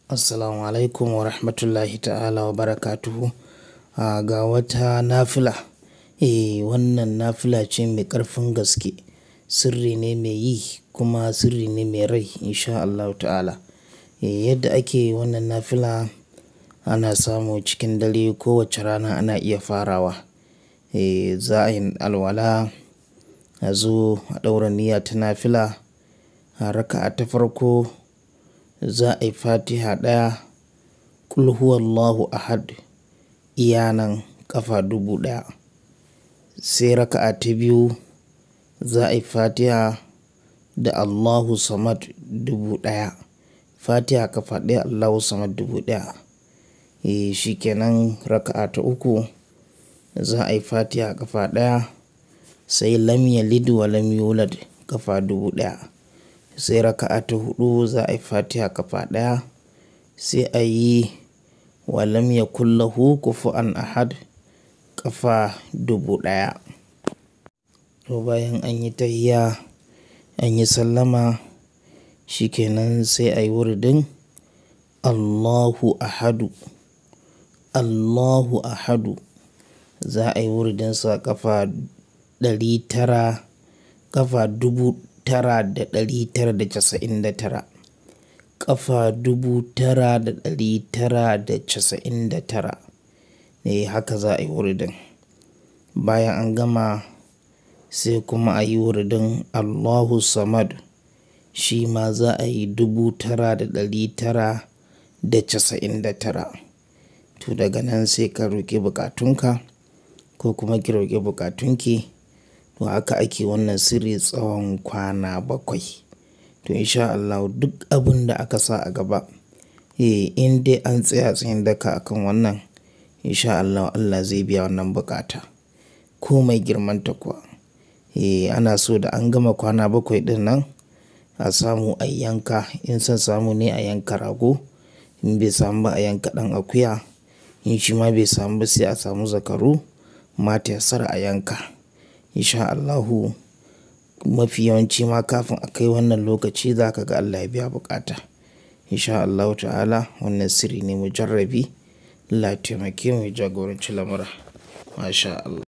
Assalamu alaikum wa rahmatullahi ta'ala wa barakatuhu. A ga wata nafila. Eh wannan nafila ce mai ƙarfin gaske. Sirri ne mai yi kuma sirri ne mai rai insha Allahu ta'ala. Eh yadda ake wannan nafila ana samu cikin dare kowace rana ana iya farawa. Eh za a yi alwala, a zo a ɗaura niyya ta nafila. A raka'a ta farko za a yi fatiha ɗaya, ƙul huwallahu ahad, iya nan ƙafa dubu ɗaya. Sai raka'a ta biyu za a yi fatiha da Allahu samad dubu ɗaya. Fatiha ƙafa ɗaya Allahu samad dubu ɗaya. Eh shi kenan raka'a ta uku za a yi fatiha ƙafa ɗaya sai lam yalid wa lam yulad ƙafa dubu ɗaya. Sai raka'a ta huɗu za a yi fatiha ƙafa ɗaya sai a yi wa lam yakul lahu kufuwan ahad ƙafa dubu ɗaya. To bayan an yi tahiyya an yi sallama shi kenan sai a yi wuridin Allahu ahadu, Allahu ahadu. Za a yi wuridinsa ƙafa ɗari tara ƙafa dubu tara da ɗari tara da casa'in da tara. Ƙafa dubu tara da ɗari tara da casa'in da tara. Eh haka za a yi wuridin. Bayan an gama sai kuma a yi wuridin Allahu samad. Shi ma za a yi dubu tara da ɗari tara da casa'in da tara. To daga nan sai ka roƙi bukatunka ko kuma ki roƙi bukatunki. To haka ake wannan sirri tsawon kwana bakwai. To insha Allahu duk abun da aka sa a gaba, eh in dai an tsaya tsayin daka akan wannan insha Allahu Allah zai biya wannan bukata. Ko mai girmanta kuwa. Eh ana so da an gama kwana bakwai ɗin nan a samu a yanka in son samu ne a yanka rago. In bai samu ba a yanka ɗan akuya. In shi ma bai samu ba sai a samu zakaru ma tayassara a yanka. Insha Allahu mafi yawanci ma kafin a kai wannan lokaci za ka ga Allah ya biya bukata. Insha Allahu ta'ala wannan sirri ne mujarrabi. Allah ya taimake mu ya jagoranci lamura. MashaAllah.